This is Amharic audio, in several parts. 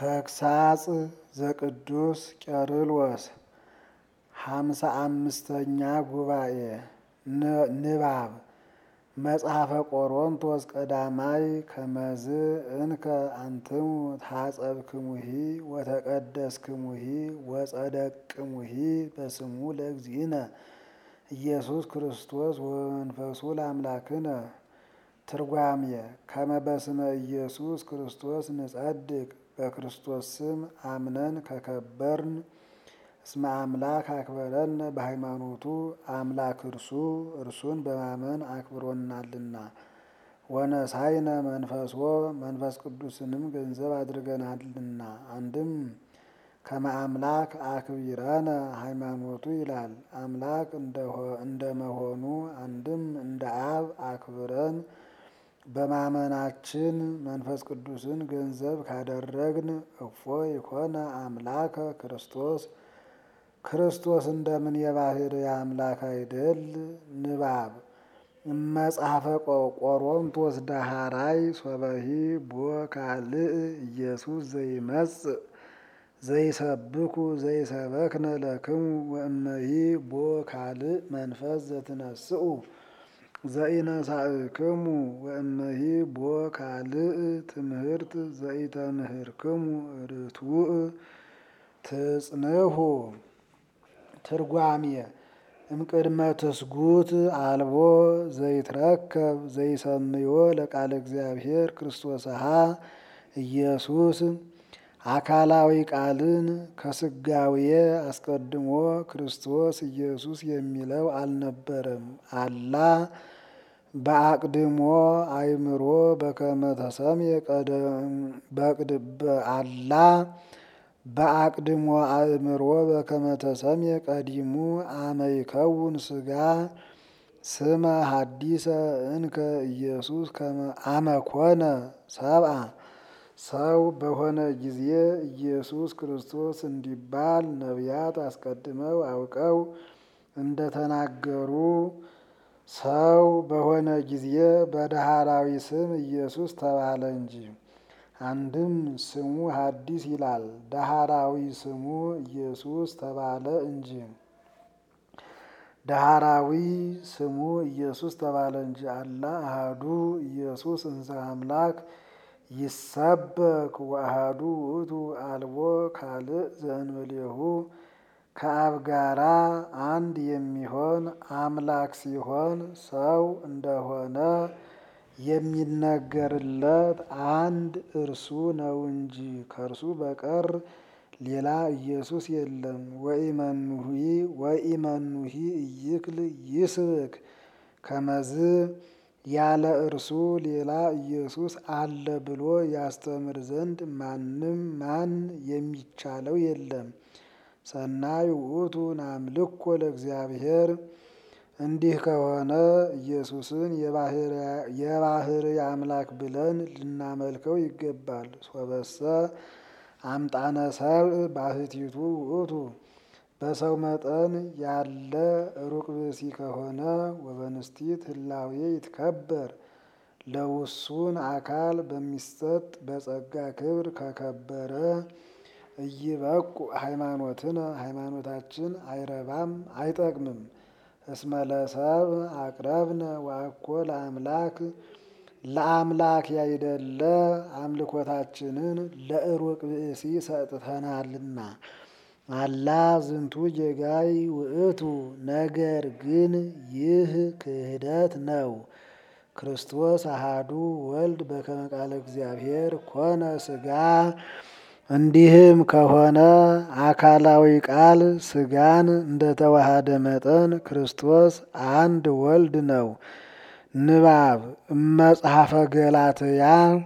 ተግሳጽ ዘቅዱስ ቄርሎስ ሃምሳ አምስተኛ ጉባኤ ንባብ መጽሐፈ ቆሮንቶስ ቀዳማይ ከመዝ እንከ አንትሙ ታጸብክሙሂ ወተቀደስክሙሂ ወጸደቅሙሂ በስሙ ለእግዚእነ ኢየሱስ ክርስቶስ ወመንፈሱ ለአምላክነ። ትርጓሜ ከመ በስመ ኢየሱስ ክርስቶስ ንጸድቅ በክርስቶስ ስም አምነን ከከበርን እስመ አምላክ አክበረን በሃይማኖቱ አምላክ እርሱ እርሱን በማመን አክብሮናልና። ወነሳይነ መንፈሶ መንፈስ ቅዱስንም ገንዘብ አድርገናልና። አንድም ከመ አምላክ አክቢረነ ሃይማኖቱ ይላል። አምላክ እንደመሆኑ አንድም እንደ አብ አክብረን በማመናችን መንፈስ ቅዱስን ገንዘብ ካደረግን እፎ ይኮነ አምላከ ክርስቶስ ክርስቶስ እንደምን የባህርይ አምላክ አይደል? ንባብ መጽሐፈ ቆሮንቶስ ዳሃራይ ሶበሂ ቦ ካልእ ኢየሱስ ዘይመጽእ ዘይሰብኩ ዘይሰበክነ ለክሙ ወእመሂ ቦ ካልእ መንፈስ ዘትነስኡ ዘኢነሳእክሙ ወእመሂ ቦ ካልእ ትምህርት ዘኢተምህርክሙ ርቱዕ ትጽንሑ። ትርጓሜ እምቅድመ ትስጉት አልቦ ዘይትረከብ ዘይሰምዮ ለቃለ እግዚአብሔር ክርስቶስሃ ኢየሱስ አካላዊ ቃልን ከስጋዌ አስቀድሞ ክርስቶስ ኢየሱስ የሚለው አልነበረም። አላ በአቅድሞ አእምሮ በከመ ተሰምየ አላ በአቅድሞ አእምሮ በከመ ተሰምየ ቀዲሙ አመ ይከውን ስጋ ስመ ሐዲሰ እንከ ኢየሱስ አመ ኮነ ሰብአ ሰው በሆነ ጊዜ ኢየሱስ ክርስቶስ እንዲባል ነቢያት አስቀድመው አውቀው እንደተናገሩ ሰው በሆነ ጊዜ በዳህራዊ ስም ኢየሱስ ተባለ እንጂ። አንድም ስሙ ሐዲስ ይላል፣ ዳህራዊ ስሙ ኢየሱስ ተባለ እንጂ። ዳህራዊ ስሙ ኢየሱስ ተባለ እንጂ። አላ አሃዱ ኢየሱስ እንዘ አምላክ ይሰበክ ወአሃዱ ውእቱ አልቦ ካልእ ዘእንበሌሁ ከአብ ጋራ አንድ የሚሆን አምላክ ሲሆን ሰው እንደሆነ የሚነገርለት አንድ እርሱ ነው እንጂ ከእርሱ በቀር ሌላ ኢየሱስ የለም። ወኢመኑሂ ወኢመኑሂ ኢይክል ይስብክ ከመዝ ያለ እርሱ ሌላ ኢየሱስ አለ ብሎ ያስተምር ዘንድ ማንም ማን የሚቻለው የለም። ሰናይ ውእቱ ናምልኮ ለእግዚአብሔር እንዲህ ከሆነ ኢየሱስን የባህርይ አምላክ ብለን ልናመልከው ይገባል። ሶበሰ አምጣነ ሰብእ ባህቲቱ ውእቱ በሰው መጠን ያለ ሩቅ ብእሲ ከሆነ ወበንስቲት ህላዌ ይትከበር ለውሱን አካል በሚሰጥ በጸጋ ክብር ከከበረ እይበቁ ሃይማኖትነ ሃይማኖታችን አይረባም አይጠቅምም። እስመ ለሰብእ አቅረብነ ወአኮ ለአምላክ ለአምላክ ያይደለ አምልኮታችንን ለሩቅ ብእሲ ሰጥተናልና። አላ ዝንቱ ጌጋይ ውእቱ ነገር ግን ይህ ክህደት ነው። ክርስቶስ አሃዱ ወልድ በከመ ቃለ እግዚአብሔር ኮነ ስጋ እንዲህም ከሆነ አካላዊ ቃል ስጋን እንደተዋሃደ መጠን ክርስቶስ አንድ ወልድ ነው። ንባብ እመጽሐፈ ገላትያ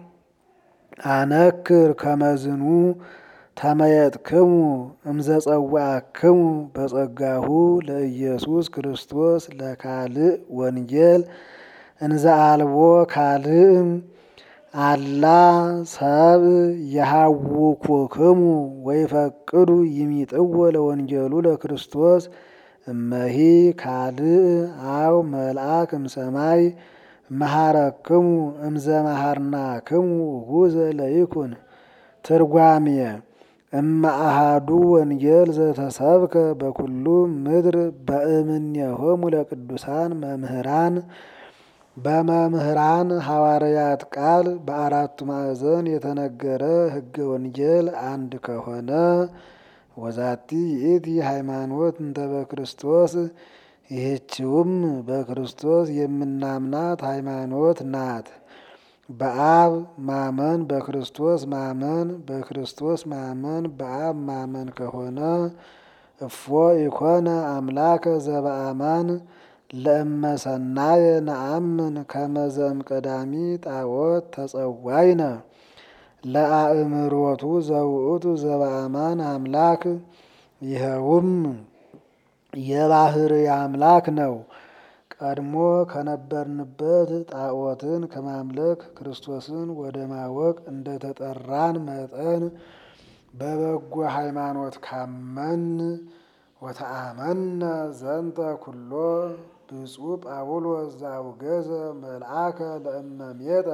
አነክር ከመዝኑ ተመየጥክሙ እምዘጸዋዕክሙ በጸጋሁ ለኢየሱስ ክርስቶስ ለካልእ ወንጌል እንዘ አልቦ ካልእ አላ ሰብ የሃውኩክሙ ወይፈቅዱ ይሚጥዎ ለወንጌሉ ለክርስቶስ እመሂ ካልእ አው መልአክ እምሰማይ መሃረክሙ እምዘ መሃርናክሙ ውእቱ ለይኩን ትርጓሜ እመ አሃዱ ወንጌል ዘተሰብከ በኩሉ ምድር በእምኔሆሙ ለቅዱሳን መምህራን በመምህራን ሐዋርያት ቃል በአራቱ ማዕዘን የተነገረ ሕገ ወንጌል አንድ ከሆነ ወዛቲ ይእቲ ሃይማኖት እንተ በክርስቶስ ይህችውም በክርስቶስ የምናምናት ሃይማኖት ናት። በአብ ማመን በክርስቶስ ማመን በክርስቶስ ማመን በአብ ማመን ከሆነ እፎ ኢኮነ አምላከ ዘበአማን ለእመሰናየ ነአምን ከመዘም ቀዳሚ ጣዖት ተጸዋይነ ለአእምሮቱ ዘውእቱ ዘበአማን አምላክ ይኸውም የባህር አምላክ ነው። ቀድሞ ከነበርንበት ጣዖትን ከማምለክ ክርስቶስን ወደ ማወቅ እንደተጠራን መጠን በበጎ ሃይማኖት ካመን ወተአመነ ዘንተ ኩሎ ብፁዕ ጳውሎስ ዘአውገዘ መልአከ ለእመሜጠ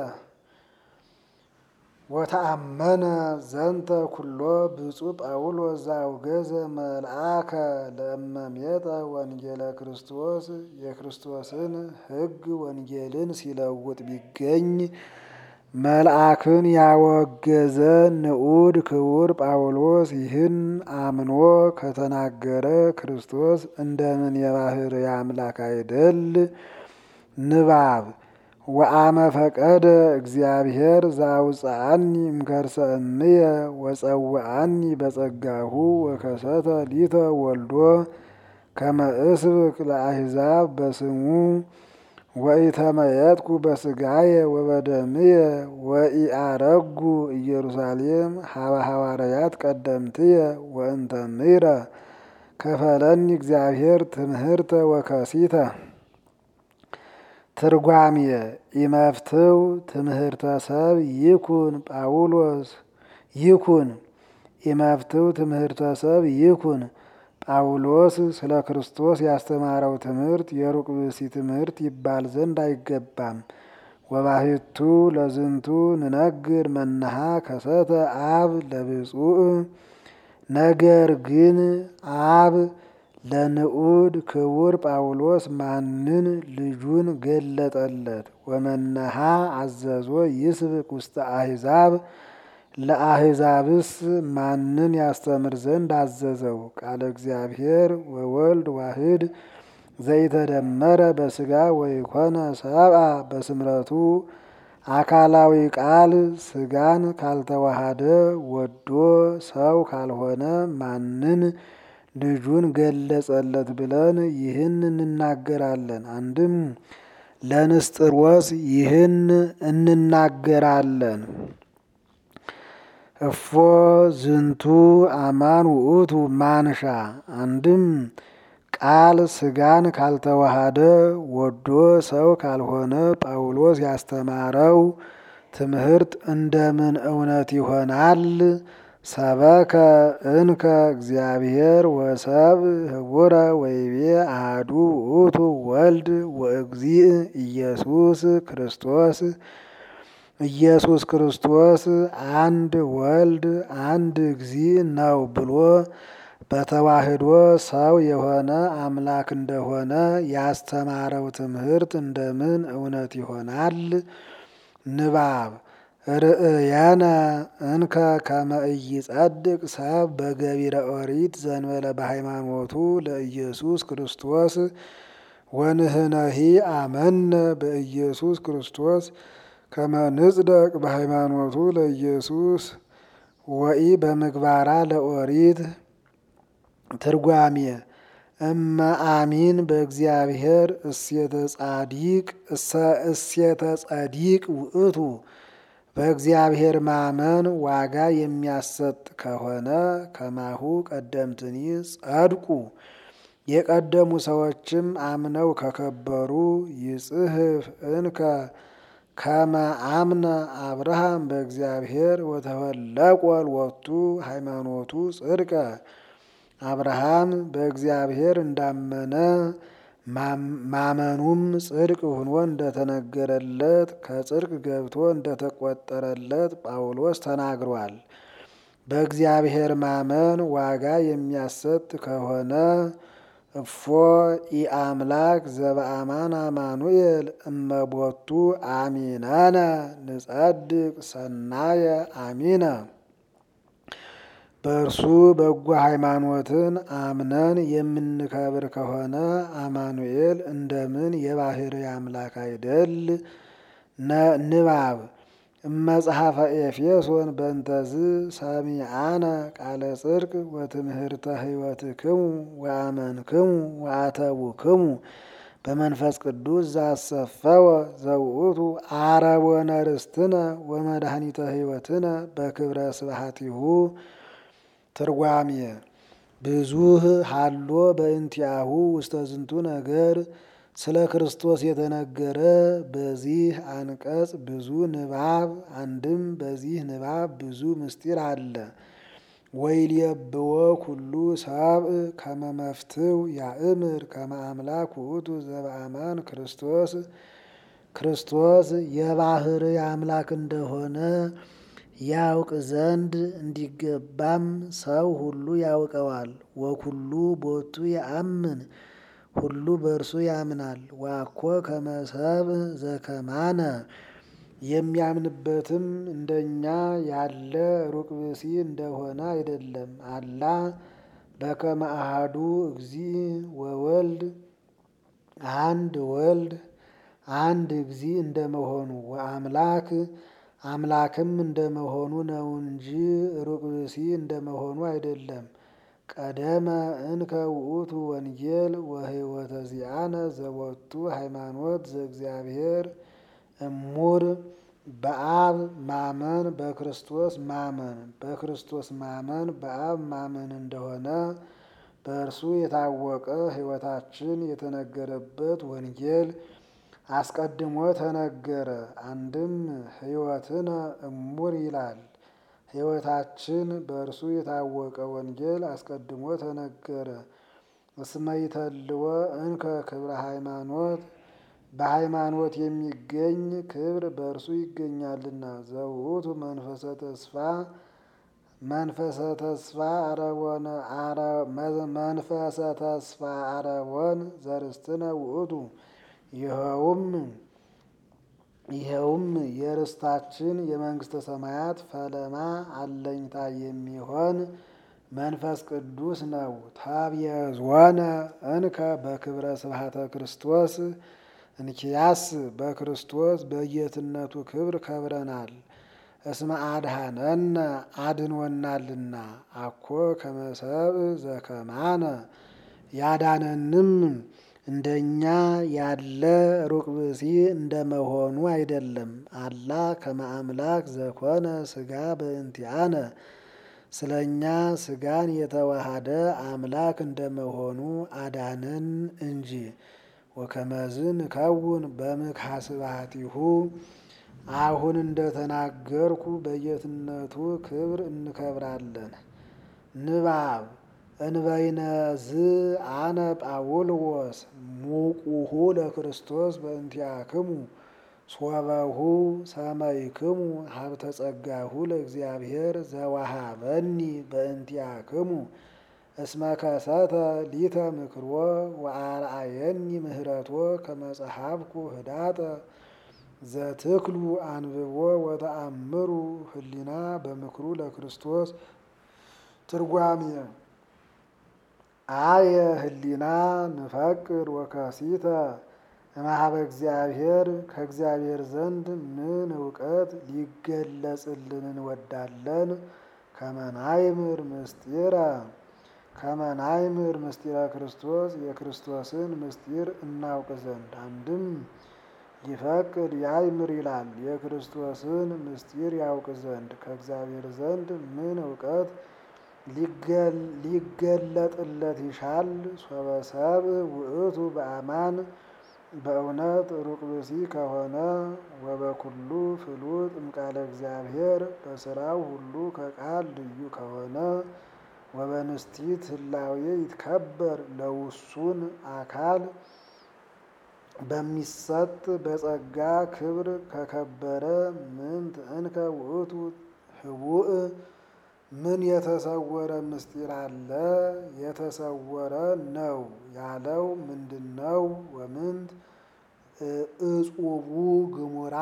ወተአመነ ዘንተ ኩሎ ብፁዕ ጳውሎስ ዘአውገዘ መልአከ ለእመሜጠ ወንጌለ ክርስቶስ የክርስቶስን ሕግ ወንጌልን ሲለውጥ ቢገኝ መልአክን ያወገዘ ንዑድ ክቡር ጳውሎስ ይህን አምኖ ከተናገረ ክርስቶስ እንደምን የባህር አምላክ አይደል? ንባብ ወአመ ፈቀደ እግዚአብሔር ዘአውፅአኒ እምከርሰ እምየ ወጸውአኒ በጸጋሁ ወከሰተ ሊተ ወልዶ ከመ እስብክ ለአሕዛብ በስሙ ወኢተመየጥኩ በስጋየ ወበደምየ ወኢአረጉ ኢየሩሳሌም ሀበ ሐዋርያት ቀደምትየ ወእንተ ምሕረ ከፈለኒ እግዚአብሔር ትምህርተ ወከሲተ ትርጓሜ ኢመፍትው ትምህርተ ሰብ ይኩን ጳውሎስ ይኩን ኢመፍትው ትምህርተ ሰብ ይኩን ጳውሎስ ስለ ክርስቶስ ያስተማረው ትምህርት የሩቅ ብእሲ ትምህርት ይባል ዘንድ አይገባም። ወባሕቱ ለዝንቱ ንነግር መናሃ ከሰተ አብ ለብፁዕ ነገር ግን አብ ለንዑድ ክቡር ጳውሎስ ማንን ልጁን ገለጠለት። ወመነሃ አዘዞ ይስብክ ውስተ አሕዛብ ለአሕዛብስ ማንን ያስተምር ዘንድ አዘዘው? ቃለ እግዚአብሔር ወወልድ ዋህድ ዘይተደመረ በስጋ ወይኮነ ሰብአ በስምረቱ አካላዊ ቃል ስጋን ካልተዋሃደ ወዶ ሰው ካልሆነ ማንን ልጁን ገለጸለት ብለን ይህን እንናገራለን። አንድም ለንስጥሮስ ይህን እንናገራለን። እፎ ዝንቱ አማን ውእቱ ማንሻ አንድም ቃል ስጋን ካልተዋሃደ ወዶ ሰው ካልሆነ ጳውሎስ ያስተማረው ትምህርት እንደምን እውነት ይሆናል? ሰበከ እንከ እግዚአብሔር ወሰብ ህቡረ ወይቤ አሐዱ ውእቱ ወልድ ወእግዚእ ኢየሱስ ክርስቶስ ኢየሱስ ክርስቶስ አንድ ወልድ አንድ እግዚእ ነው ብሎ በተዋህዶ ሰው የሆነ አምላክ እንደሆነ ያስተማረው ትምህርት እንደምን እውነት ይሆናል? ንባብ ርእየነ እንከ ከመ ኢይጸድቅ ሰብ በገቢረ ኦሪት ዘንበለ በሃይማኖቱ ለኢየሱስ ክርስቶስ ወንህነሂ አመነ በኢየሱስ ክርስቶስ ከመ ንጽደቅ በሃይማኖቱ ለኢየሱስ ወኢ በምግባራ ለኦሪት ትርጓሜ እመ አሚን በእግዚአብሔር እሴተ ጻዲቅ እሴተ ጸዲቅ ውእቱ በእግዚአብሔር ማመን ዋጋ የሚያሰጥ ከሆነ ከማሁ ቀደምትኒ ጸድቁ የቀደሙ ሰዎችም አምነው ከከበሩ ይጽህፍ እንከ ከመ አምነ አብርሃም በእግዚአብሔር ወተወለቆ ሎቱ ሃይማኖቱ ጽድቀ አብርሃም በእግዚአብሔር እንዳመነ ማመኑም ጽድቅ ሆኖ እንደተነገረለት ከጽድቅ ገብቶ እንደተቆጠረለት ጳውሎስ ተናግሯል። በእግዚአብሔር ማመን ዋጋ የሚያሰጥ ከሆነ እፎ ኢአምላክ ዘበአማን አማኑኤል እመቦቱ አሚነነ ንጸድቅ ሰናየ አሚነ በእርሱ በጎ ሃይማኖትን አምነን የምንከብር ከሆነ አማኑኤል እንደምን የባሕርይ አምላክ አይደል? ንባብ እመጽሐፈ ኤፌሶን በእንተዝ ሰሚአነ ቃለ ጽድቅ ወትምህርተ ሕይወትክሙ ወአመንክሙ ወአተቡክሙ በመንፈስ ቅዱስ ዛሰፈወ ዘውእቱ አረቦነ ርስትነ ወመድኃኒተ ሕይወትነ በክብረ ስብሐቲሁ ትርጓሜ ብዙህ ሀሎ በእንቲአሁ ውስተ ዝንቱ ነገር ስለ ክርስቶስ የተነገረ በዚህ አንቀጽ ብዙ ንባብ አንድም በዚህ ንባብ ብዙ ምስጢር አለ። ወይልየብዎ ኩሉ ሰብእ ከመ መፍትው ያእምር ከመ አምላክ ውእቱ ዘበአማን ክርስቶስ ክርስቶስ የባሕርይ አምላክ እንደሆነ ያውቅ ዘንድ እንዲገባም ሰው ሁሉ ያውቀዋል። ወኩሉ ቦቱ ያአምን ሁሉ በእርሱ ያምናል። ዋኮ ከመ ሰብእ ዘከማነ የሚያምንበትም እንደኛ ያለ ሩቅ ብእሲ እንደሆነ አይደለም። አላ በከመ አሐዱ እግዚእ ወወልድ አንድ ወልድ አንድ እግዚእ እንደመሆኑ ወአምላክ አምላክም እንደመሆኑ ነው እንጂ ሩቅ ብእሲ እንደመሆኑ አይደለም። ቀደመ እንከ ውእቱ ወንጌል ወሕይወተ ዚአነ ዘወቱ ሃይማኖት ዘእግዚአብሔር እሙር በአብ ማመን በክርስቶስ ማመን በክርስቶስ ማመን በአብ ማመን እንደሆነ በእርሱ የታወቀ ሕይወታችን የተነገረበት ወንጌል አስቀድሞ ተነገረ። አንድም ሕይወትነ እሙር ይላል። ሕይወታችን በእርሱ የታወቀ ወንጌል አስቀድሞ ተነገረ። እስመ ይተልዎ እንከ ክብረ ሃይማኖት በሃይማኖት የሚገኝ ክብር በእርሱ ይገኛልና። ዘውእቱ መንፈሰ ተስፋ መንፈሰ ተስፋ አረቦነ መንፈሰ ተስፋ አረቦን ዘርስትነ ውእቱ ይኸውም ይኸውም የርስታችን የመንግስተ ሰማያት ፈለማ አለኝታ የሚሆን መንፈስ ቅዱስ ነው። ታብየዝወነ እንከ በክብረ ስብሐተ ክርስቶስ እንኪያስ በክርስቶስ በጌትነቱ ክብር ከብረናል። እስመ አድኀነነ አድንወናልና አኮ ከመ ሰብእ ዘከማነ ያዳነንም እንደኛ ያለ ሩቅ ብእሲ እንደመሆኑ አይደለም። አላ ከመ አምላክ ዘኮነ ሥጋ በእንቲአነ ስለ እኛ ሥጋን የተዋሃደ አምላክ እንደመሆኑ አዳነን እንጂ። ወከመዝ ንከውን በምክሐ ስብሐቲሁ አሁን እንደተናገርኩ በጌትነቱ ክብር እንከብራለን። ንባብ እንበይነዝ አነ ጳውሎስ ሙቁሁ ለክርስቶስ በእንቲአክሙ ሶበሁ ሰመይክሙ ሀብተ ጸጋሁ ለእግዚአብሔር ዘወሃበኒ በእንቲአክሙ እስመ ከሰተ ሊተ ምክርዎ ወአርአየኒ ምህረቶ ከመጽሐፍኩ ህዳጠ ዘትክሉ አንብቦ ወተአምሩ ህሊና በምክሩ ለክርስቶስ ትርጓሜ አየ ህሊና ንፈቅር ወከሲተ እምኀበ እግዚአብሔር ከእግዚአብሔር ዘንድ ምን እውቀት ሊገለጽልን እንወዳለን? ከመናይምር ምስጢረ ከመናይምር ምስጢረ ክርስቶስ የክርስቶስን ምስጢር እናውቅ ዘንድ አንድም ይፈቅድ ያይምር ይላል። የክርስቶስን ምስጢር ያውቅ ዘንድ ከእግዚአብሔር ዘንድ ምን እውቀት ሊገለጥለት ይሻል? ሶበሰብ ውእቱ በአማን በእውነት ሩቅ ብእሲ ከሆነ ወበኩሉ ፍሉጥ እምቃለ እግዚአብሔር በስራው ሁሉ ከቃል ልዩ ከሆነ ወበንስቲት ህላዌ ይትከበር ለውሱን አካል በሚሰጥ በጸጋ ክብር ከከበረ ምንት እንከ ውእቱ ህቡእ ምን የተሰወረ ምስጢር አለ? የተሰወረ ነው ያለው ምንድን ነው? ወምንት እጹቡ ግሙራ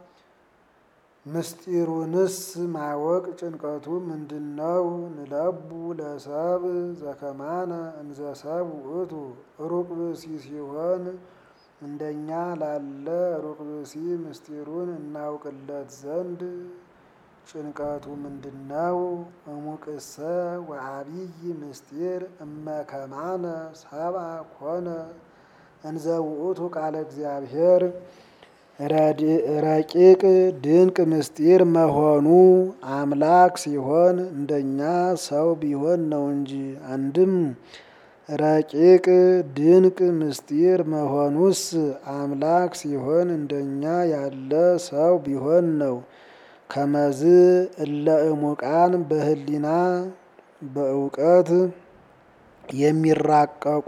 ምስጢሩንስ ማወቅ ጭንቀቱ ምንድን ነው? ንለቡ ለሰብ ዘከማነ እንዘ ሰብ ውእቱ ሩቅ ብእሲ ሲሆን እንደኛ ላለ ሩቅ ብእሲ ምስጢሩን እናውቅለት ዘንድ ጭንቀቱ ምንድን ነው? እሙቅሰ ወአብይ ምስጢር እመከማነ ሰብአ ኮነ እንዘ ውእቱ ቃለ እግዚአብሔር ረቂቅ ድንቅ ምስጢር መሆኑ አምላክ ሲሆን እንደኛ ሰው ቢሆን ነው እንጂ። አንድም ረቂቅ ድንቅ ምስጢር መሆኑስ አምላክ ሲሆን እንደኛ ያለ ሰው ቢሆን ነው። ከመዝ እለ እሙቃን በህሊና በእውቀት የሚራቀቁ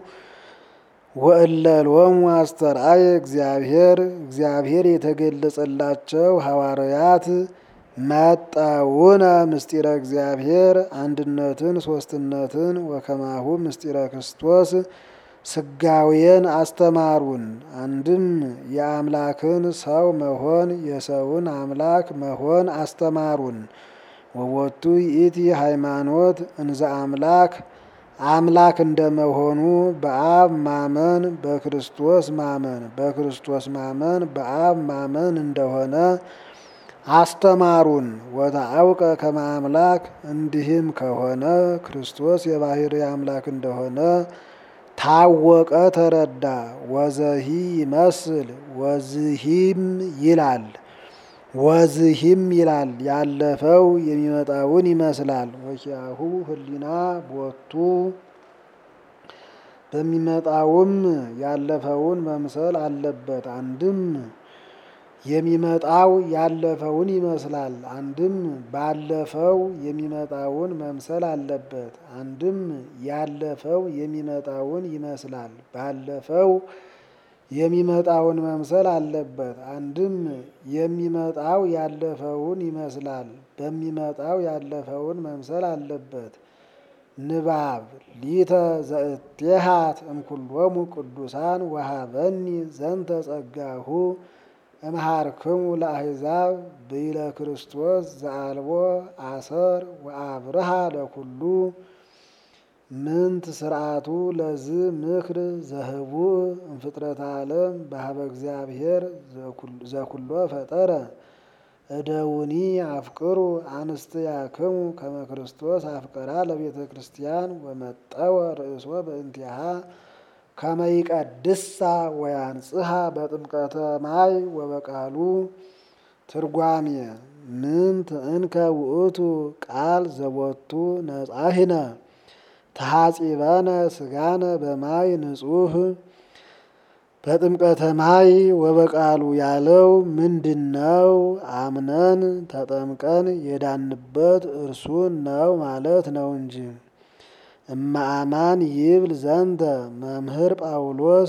ወእለሎሙ አስተርአየ እግዚአብሔር እግዚአብሔር የተገለጸላቸው ሐዋርያት መጠውነ ምስጢረ እግዚአብሔር አንድነትን ሶስትነትን ወከማሁ ምስጢረ ክርስቶስ ስጋዌን አስተማሩን። አንድም የአምላክን ሰው መሆን የሰውን አምላክ መሆን አስተማሩን። ወወቱ ይእቲ ሃይማኖት እንዘ አምላክ አምላክ እንደመሆኑ በአብ ማመን በክርስቶስ ማመን በክርስቶስ ማመን በአብ ማመን እንደሆነ አስተማሩን። ወተአውቀ ከመ አምላክ እንዲህም ከሆነ ክርስቶስ የባህሪ አምላክ እንደሆነ ታወቀ፣ ተረዳ። ወዘሂ ይመስል ወዝሂም ይላል ወዝሂም ይላል ያለፈው የሚመጣውን ይመስላል። ወኪያሁ ህሊና ቦቱ በሚመጣውም ያለፈውን መምሰል አለበት። አንድም የሚመጣው ያለፈውን ይመስላል። አንድም ባለፈው የሚመጣውን መምሰል አለበት። አንድም ያለፈው የሚመጣውን ይመስላል። ባለፈው የሚመጣውን መምሰል አለበት። አንድም የሚመጣው ያለፈውን ይመስላል። በሚመጣው ያለፈውን መምሰል አለበት። ንባብ ሊተ ዘእቴሃት እምኩሎሙ ቅዱሳን ወሃበኒ ዘንተ ጸጋሁ እምሃርክሙ ለአሕዛብ ብይለ ክርስቶስ ዘአልቦ አሰር ወአብርሃ ለኩሉ ምንት ስርዓቱ ለዝ ምክር ዘህቡእ እምፍጥረተ ዓለም በሀበ እግዚአብሔር ዘኩሎ ፈጠረ እደውኒ አፍቅሩ አንስትያክሙ ከመ ክርስቶስ አፍቀራ ለቤተ ክርስቲያን ወመጠወ ርእሶ በእንቲአሃ ከመ ይቀድሳ ወያንጽሐ በጥምቀተ ማይ ወበቃሉ። ትርጓሜ ምንት እንከ ውእቱ ቃል ዘቦቱ ነጻሂነ ተሐጺበነ ስጋነ በማይ ንጹህ በጥምቀተ ማይ ወበቃሉ ያለው ምንድን ነው? አምነን ተጠምቀን የዳንበት እርሱን ነው ማለት ነው እንጂ። እማአማን ይብል ዘንተ መምህር ጳውሎስ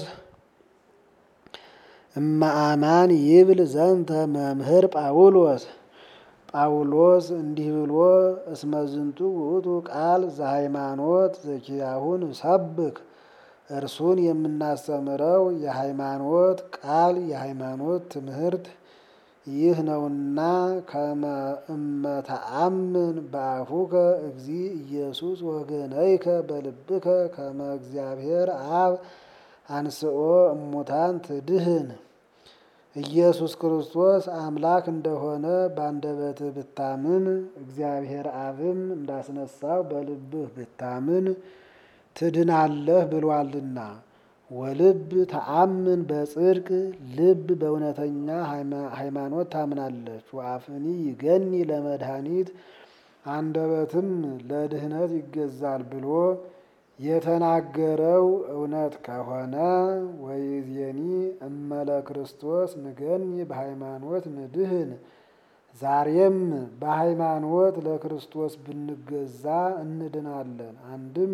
እማአማን ይብል ዘንተ መምህር ጳውሎስ ጳውሎስ እንዲህ ብሎ እስመ ዝንቱ ውእቱ ቃል ዘሃይማኖት ዘኪያሁን ሰብክ እርሱን የምናስተምረው የሃይማኖት ቃል የሃይማኖት ትምህርት ይህ ነውና ከመ እመተአምን በአፉከ እግዚ ኢየሱስ ወገነይከ በልብከ ከመ እግዚአብሔር አብ አንስኦ እሙታን ትድህን ኢየሱስ ክርስቶስ አምላክ እንደሆነ በአንደበትህ ብታምን እግዚአብሔር አብም እንዳስነሳው በልብህ ብታምን ትድናለህ ብሏልና። ወልብ ተአምን በጽድቅ ልብ በእውነተኛ ሃይማኖት ታምናለች። ወአፍኒ ይገኒ ለመድኃኒት አንደበትም ለድህነት ይገዛል ብሎ የተናገረው እውነት ከሆነ ወይዜኒ እመለ ክርስቶስ ንገኒ በሃይማኖት ንድህን ዛሬም በሃይማኖት ለክርስቶስ ብንገዛ እንድናለን። አንድም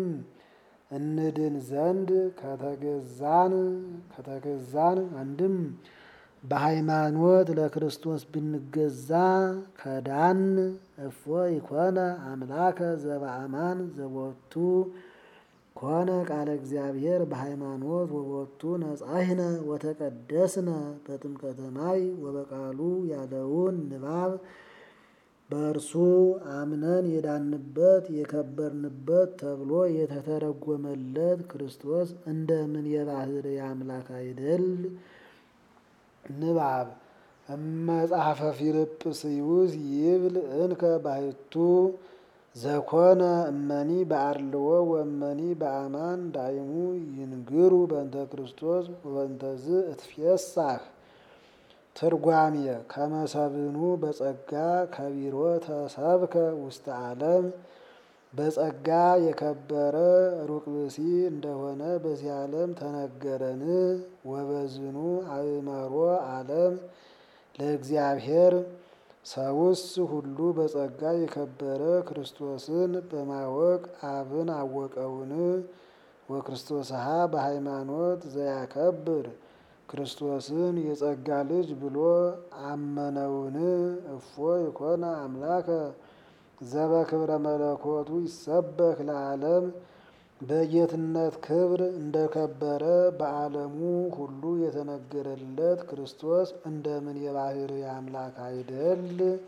እንድን ዘንድ ከተገዛን ከተገዛን አንድም በሃይማኖት ለክርስቶስ ብንገዛ ከዳን እፎ ይኮነ አምላከ ዘበአማን ዘቦቱ ኮነ ቃለ እግዚአብሔር በሃይማኖት ወቦቱ ነጻሂነ ወተቀደስነ በጥምቀተ ማይ ወበቃሉ ያለውን ንባብ በእርሱ አምነን የዳንበት የከበርንበት ተብሎ የተተረጎመለት ክርስቶስ እንደምን የባህርይ አምላክ አይደል? ንባብ እመጽሐፈ ፊልጵስዩስ ይብል እንከ ባሕቱ ዘኮነ እመኒ በአርልዎ ወእመኒ በአማን ዳይሙ ይንግሩ በእንተ ክርስቶስ ወበእንተዝ እትፌሳህ ትርጓሜ ከመሰብኑ በጸጋ ከቢሮ ተሰብከ ውስተ ዓለም በጸጋ የከበረ ሩቅ ብእሲ እንደሆነ በዚህ ዓለም ተነገረን። ወበዝኑ አእመሮ ዓለም ለእግዚአብሔር ሰውስ ሁሉ በጸጋ የከበረ ክርስቶስን በማወቅ አብን አወቀውን። ወክርስቶስሃ በሃይማኖት ዘያከብር ክርስቶስን የጸጋ ልጅ ብሎ አመነውን። እፎ ይኮነ አምላከ ዘበክብረ መለኮቱ ይሰበክ ለዓለም በጌትነት ክብር እንደከበረ በዓለሙ ሁሉ የተነገረለት ክርስቶስ እንደምን የባህርይ አምላክ አይደል?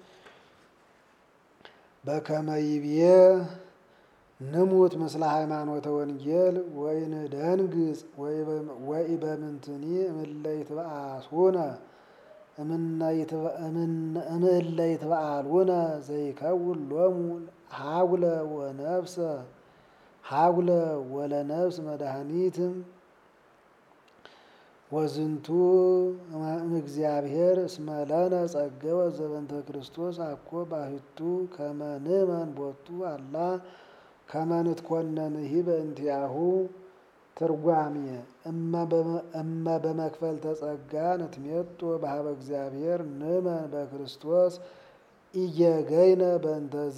በከመ ይብዬ ንሙት ምስለ ሃይማኖተ ወንጌል ወይንደንግጽ ወኢበምንትኒ እምእለ ይትበአሱነ እምእለ ይትበአሉነ ዘይከውን ሎሙ ሀጉለ ወነፍሰ ሀጉለ ወለነፍስ መድኃኒት ወዝንቱ እምእግዚአብሔር እስመ ለነ ጸገወ ዘበንተ ክርስቶስ አኮ ባሕቱ ከመ ንእመን ቦቱ አላ ከመ ንትኮነንሂ በእንቲአሁ። ትርጓሜ እመ በመክፈልተ ጸጋ ንትሜጦ በሀበ እግዚአብሔር ንእመን በክርስቶስ ኢየገይነ በእንተዝ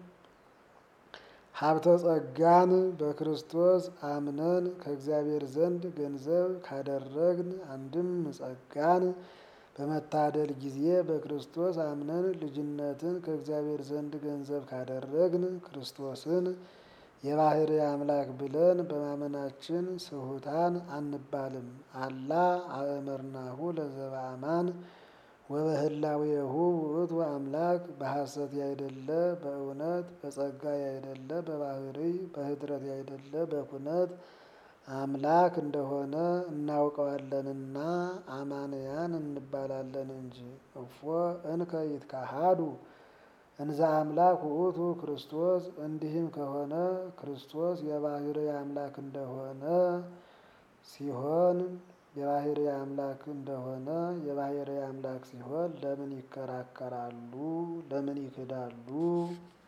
ሀብተ ጸጋን በክርስቶስ አምነን ከእግዚአብሔር ዘንድ ገንዘብ ካደረግን አንድም ጸጋን በመታደል ጊዜ በክርስቶስ አምነን ልጅነትን ከእግዚአብሔር ዘንድ ገንዘብ ካደረግን ክርስቶስን የባህርይ አምላክ ብለን በማመናችን ስሑታን አንባልም። አላ አእመርናሁ ለዘበአማን ወበህላዌሁ ውእቱ አምላክ በሐሰት ያይደለ በእውነት በጸጋ ያይደለ በባህርይ በህድረት ያይደለ በኩነት አምላክ እንደሆነ እናውቀዋለንና አማንያን እንባላለን እንጂ። እፎ እንከ ይትካሃዱ እንዘ አምላክ ውእቱ ክርስቶስ። እንዲህም ከሆነ ክርስቶስ የባህርይ አምላክ እንደሆነ ሲሆን የባህርይ አምላክ እንደሆነ የባህርይ አምላክ ሲሆን ለምን ይከራከራሉ? ለምን ይክዳሉ?